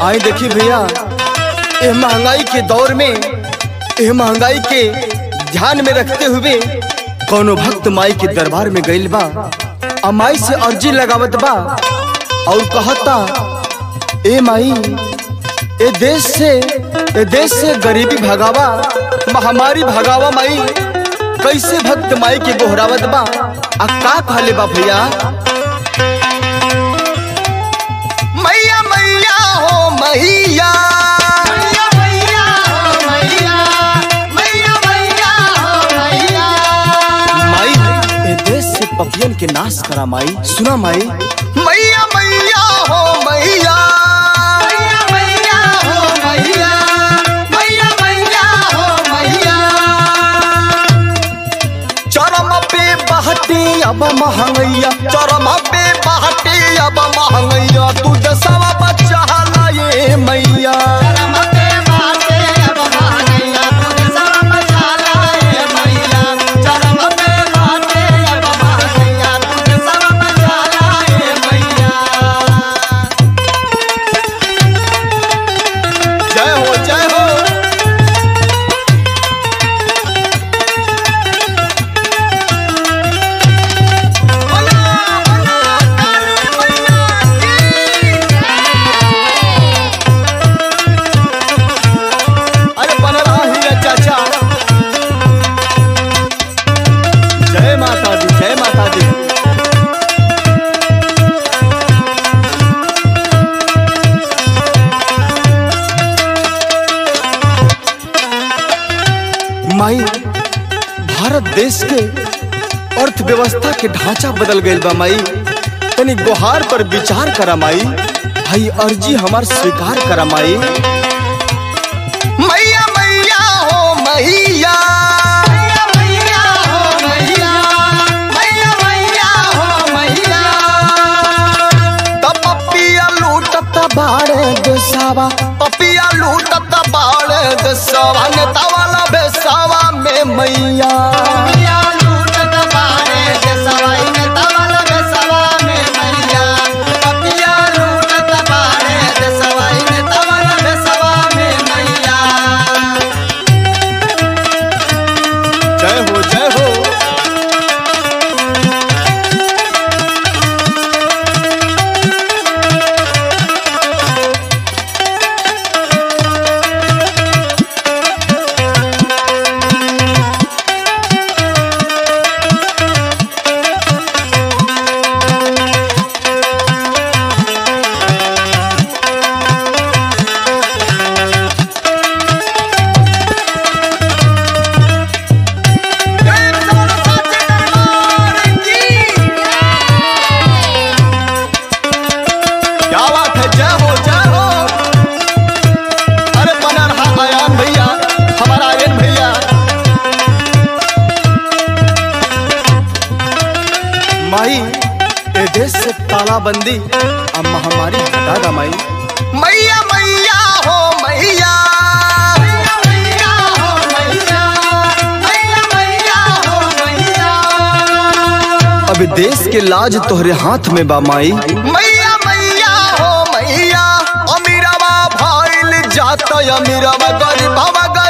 आई देखी भैया ये महंगाई के दौर में ये महंगाई के ध्यान में रखते हुए कोनो भक्त माई के दरबार में गइल बा आ माई से अर्जी लगावत बा और कहता ए माई ए देश से ए देश से गरीबी भगावा महामारी भगावा माई कैसे भक्त माई के गोहरावत बा आ का कहले बा भैया मैया मैया हो मैया माई ए देश से पपियन के नाश करा माई सुना माई मैया मैया हो मैया चरम पे बहती अब महंगैया चरम पे बहती अब महंगैया तू दसवा बच्चा लाए मैया जय हो जय हो अरे बन रहा ही है चाचा जय माता दी जय माता दी माई भारत देश के अर्थव्यवस्था के ढांचा बदल गईल बा माई तनी गुहार पर विचार करा माई भाई अर्जी हमार स्वीकार करा माई मैया मैया हो मैया तब पपिया लूटत बाड़े देसावा पपिया लूटत बाड़े देसावा नेता वाला बेसावा में मैया जय हो जय हो क्या बात है जय हो जय हो अरे बना रहा आयान भैया हमारा आयन भैया माई ए देश से तालाबंदी अब महामारी हटा दा माई मैया मैया हो मैया अब देश के लाज तोहरे हाथ में बा माई मैया मैया हो मैया अमीरवा भाईल जात अमीरवा गरीबवा